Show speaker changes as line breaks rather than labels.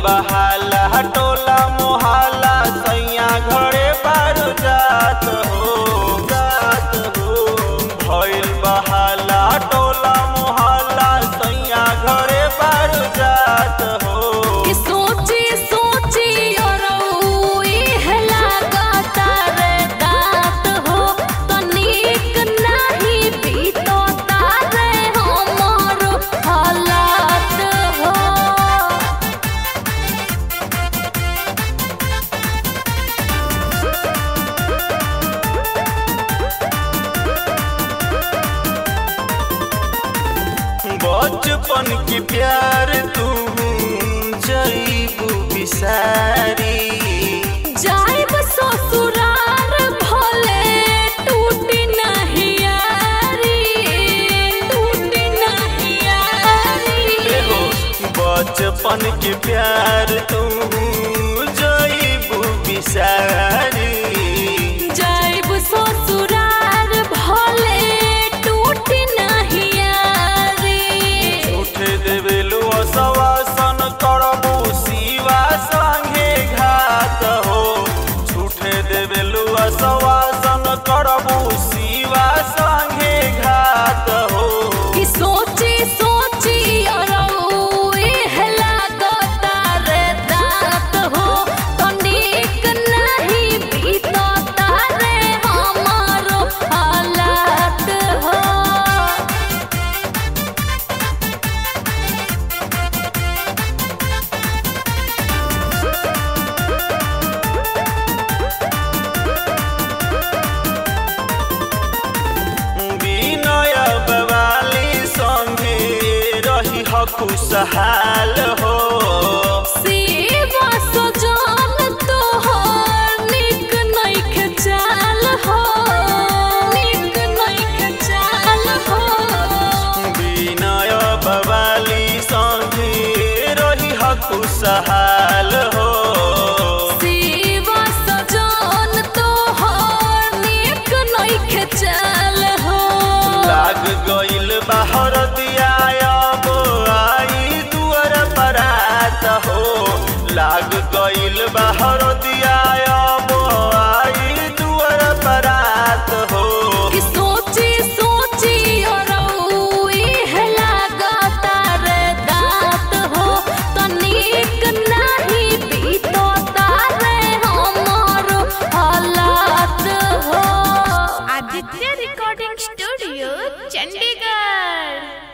बहाला टोला मोहाला सैया घरे बारू जात हो जात हो भइल बहाला टोला मोहाला सैया घरे बारू जात हो
कि सोची सोची और इह लागता रे दात हो तनिक नाही बीतता रे हमर हालात हो
बचपन की प्यार तू जईबू बिसारी
जाइब ससुरार भले टूटी नहीं यारी टूटी नहीं यारी
हो बचपन के प्यार तू जईबू बिसारी
जाइब ससुरार भले टूटी नहीं यारी
उठे देवेलु असवासन करबू शिवा संगे घात हो झूठे देवेलु असवासन करबू शिवा संगे घात हो
कि सोची सोची और इह लागता रे दात हो तनिक नहीं बीतता रे हमारो हालात हो
विनय बवाली संगे रही ह खुशहाल हो
सेवा सजन तोहर निक नइखे चाल हो निक नइखे चाल हो
विनय बवाली संगे रही ह खुशहाल हो
सेवा सजन तोहर निक नइखे चाल हो
लाग गइल बाहर दिया अब आई दुअर परात हो लाग गइल बाहर दिया अब आई दुअर परात हो
कि सोची सोची और इह लागता रे दात हो तनिक नहीं बीतता रे हमर हालात हो
आदित्य रिकॉर्डिंग स्टूडियो चंडीगढ़